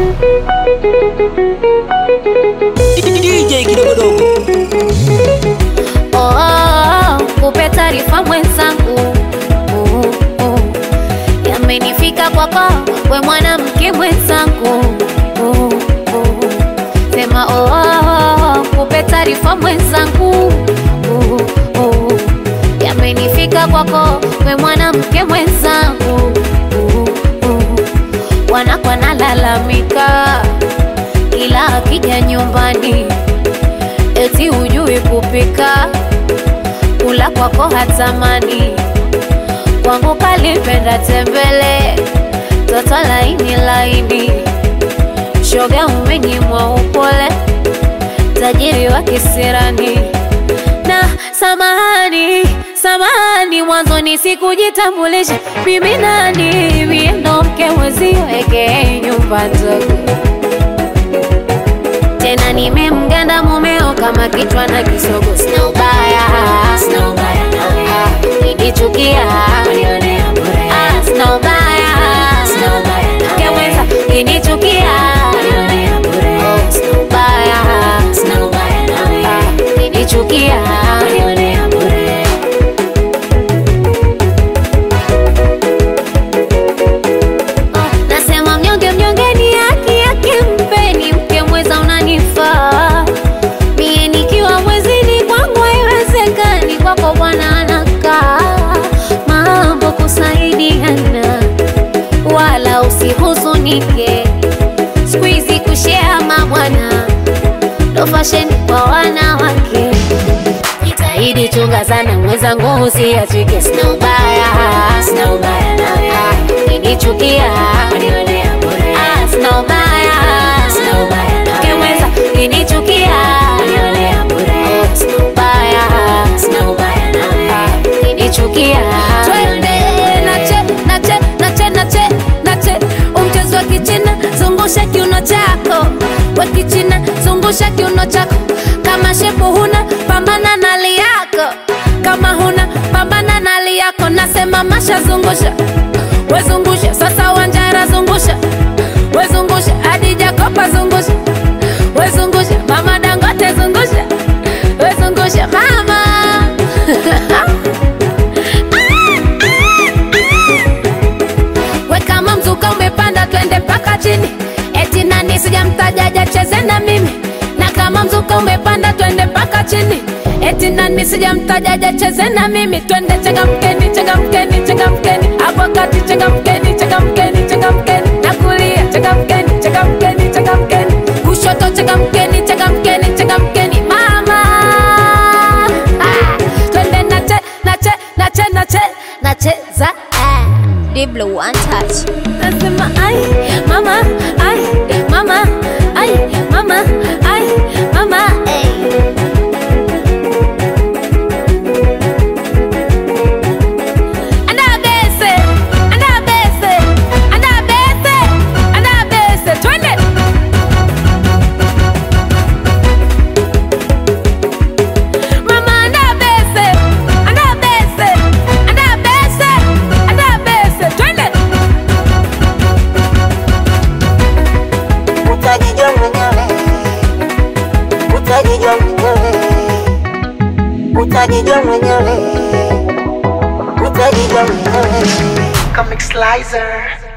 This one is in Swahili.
DJ kidogodogo Oh, oh, oh, kupe taarifa mwenzangu oh, oh. Yamenifika kwako we mwanamke mwenzangu oh, oh. Sema oh, oh, oh, kupe taarifa mwenzangu oh, oh. Yamenifika kwako we mwanamke mwenzangu oh, oh. Wanakwa nalalamika kila akija nyumbani eti hujui kupika, kula kwako hatamani, kwangu kalipenda tembele, toto laini laini, shoga umenyimwa upole, tajiri wa kisirani na samahani samahani, mwanzoni sikujitambulisha mimi nani, mie ndo mke mwezio eke nyumba ndogo tena nimemganda mumeo kama kichwa na kisogo, sina ubaya, sina ubaya nawe, nikichukia unionea bure, ah, sina ubaya, sina ubaya keweza kinichukia unionea bure, oh, sina ubaya, sina ubaya nawe, ah, kinichukia unionea bure. Oh, nasema mnyonge mnyonge ni haki yake, mpeni mke mweza unanifaa mie nikiwa mwezini kwangu haiwezekani, kwako bwana anakaa mambo kusaidiana, wala usihuzunike, siku hizi kushea mabwana ndo fasheni kwa wanawake. Jitahidi chunga sana mwenzangu, usiachike, sina ubaya, sina ubaya nawe, kinichukia unionea bure, ah, sina ubaya, sina ubaya nawe, keweza kinichukia unionea bure, oh, sina ubaya, sina ubaya nawe, kinichukia Twende nache nache nache nache nache, umchezo wa kichina, zungusha kiuno chako wa kichina, zungusha kiuno chako. Kama shepu huna, pambana na hali yako. Kama huna, pambana na hali yako. Nasema masha, zungusha wezungusha, sasa Wanjara zungusha wezungusha, hadi Jakopa zungusha wezungusha, mama Dangote zungusha wezungusha, mama we kama mzuka umepanda twende mpaka chini eti nani sijamtajaja cheze na mimi na kama mzuka umepanda twende mpaka chini eti nani sijamtajaja cheze na mimi twende changamkeni changamkeni changamkeni hapo kati changamkeni changamkeni changamkeni na kulia changamkeni changamkeni changamkeni kushoto changamkeni changamkeni changamkeni mama ah, twende nache nache nache nache nacheza ah. Diblo one touch Nasema ai mama ai mama ai mama ai mama hey. Andabese andabese andabese andabese twende Mama andabese andabese andabese andabese twende utajijua mwenyewe, utajijua mwenyewe, utajijua mwenyewe, utajijua mwenyewe. Comic Slicer.